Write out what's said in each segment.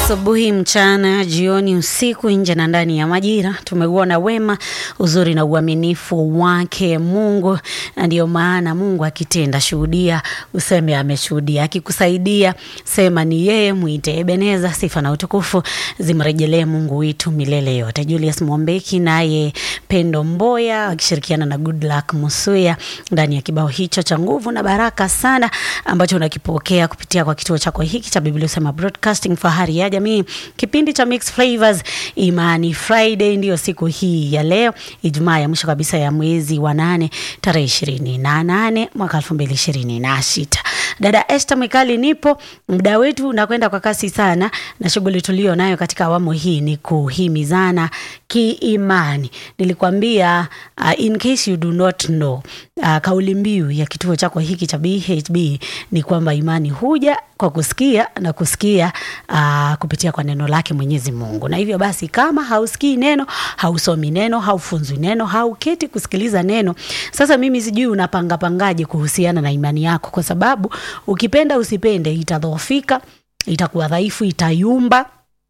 Asubuhi, mchana, jioni, usiku, nje na ndani ya majira, tumeuona wema, uzuri na uaminifu wake Mungu, na ndiyo maana Mungu akitenda, shuhudia, useme ameshuhudia. Akikusaidia sema ni yeye, mwite Ebeneza. Sifa na utukufu zimrejelee Mungu wetu milele yote. Julius Mwombeki naye Pendo Mboya wakishirikiana na Goodluck Musuya ndani ya kibao hicho cha nguvu na baraka sana ambacho unakipokea kupitia kwa kituo chako hiki cha Biblia Usema Broadcasting, fahari ya jamii, kipindi cha Mixed Flavors. Imani Friday ndiyo siku hii ya leo, Ijumaa ya mwisho kabisa ya mwezi wa nane tarehe ishirini na nane mwaka elfu mbili ishirini na sita. Dada Esther Mwikali nipo, muda wetu unakwenda kwa kasi sana, na shughuli tulio nayo katika awamu hii ni kuhimizana kiimani. Nilikwambia uh, in case you do not know uh, kauli mbiu ya kituo chako hiki cha BHB ni kwamba imani huja kwa kusikia na kusikia uh, kupitia kwa neno lake Mwenyezi Mungu. Na hivyo basi, kama hausikii neno, hausomi neno, haufunzwi neno, hauketi kusikiliza neno, sasa mimi sijui unapanga pangaje kuhusiana na imani yako, kwa sababu ukipenda usipende, itadhoofika, itakuwa dhaifu, itayumba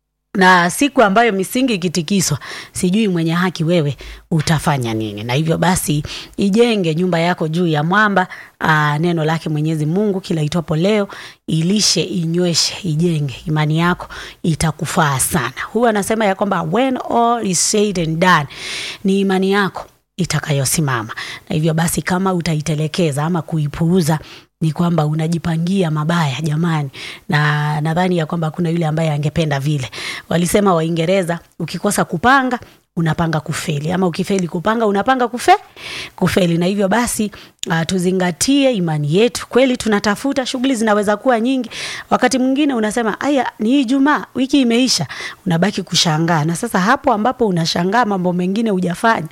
na siku ambayo misingi ikitikiswa, sijui mwenye haki wewe utafanya nini? Na hivyo basi ijenge nyumba yako juu ya mwamba, aa, neno lake Mwenyezi Mungu kila itwapo leo, ilishe, inyweshe, ijenge imani yako, itakufaa sana. Huwa anasema ya kwamba when all is said and done, ni imani yako itakayosimama. Na hivyo basi kama utaitelekeza ama kuipuuza ni kwamba unajipangia mabaya jamani, na nadhani ya kwamba kuna yule ambaye angependa vile. Walisema Waingereza, ukikosa kupanga unapanga kufeli, ama ukifeli kupanga unapanga kufe kufeli. Na hivyo basi uh, tuzingatie imani yetu. Kweli tunatafuta, shughuli zinaweza kuwa nyingi. Wakati mwingine unasema aya, ni Ijumaa, wiki imeisha, unabaki kushangaa. Na sasa hapo ambapo unashangaa mambo mengine hujafanya,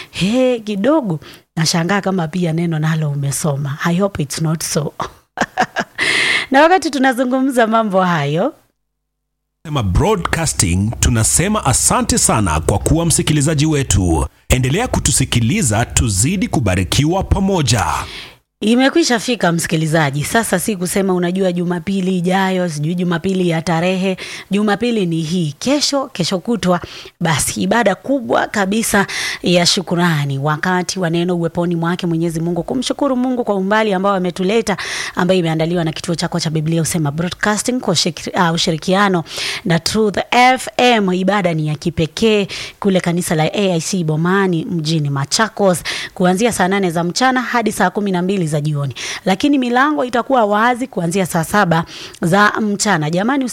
he, kidogo nashangaa kama pia neno nalo umesoma. I hope it's not so. na wakati tunazungumza mambo hayo Sema Broadcasting tunasema asante sana kwa kuwa msikilizaji wetu. Endelea kutusikiliza tuzidi kubarikiwa pamoja. Imekwisha fika msikilizaji, sasa si kusema unajua Jumapili ijayo, sijui Jumapili ya tarehe. Jumapili ni hii, kesho, kesho kutwa, basi ibada kubwa kabisa ya shukurani, wakati wa neno uweponi mwake Mwenyezi Mungu, kumshukuru Mungu kwa umbali ambao ametuleta, ambayo imeandaliwa na kituo chako cha Biblia Usema Broadcasting kwa uh, ushirikiano na Truth FM. Ibada ni ya kipekee kule kanisa la AIC Bomani mjini Machakos, kuanzia saa nane za mchana hadi saa kumi na mbili za jioni, lakini milango itakuwa wazi kuanzia saa saba za mchana. Jamani,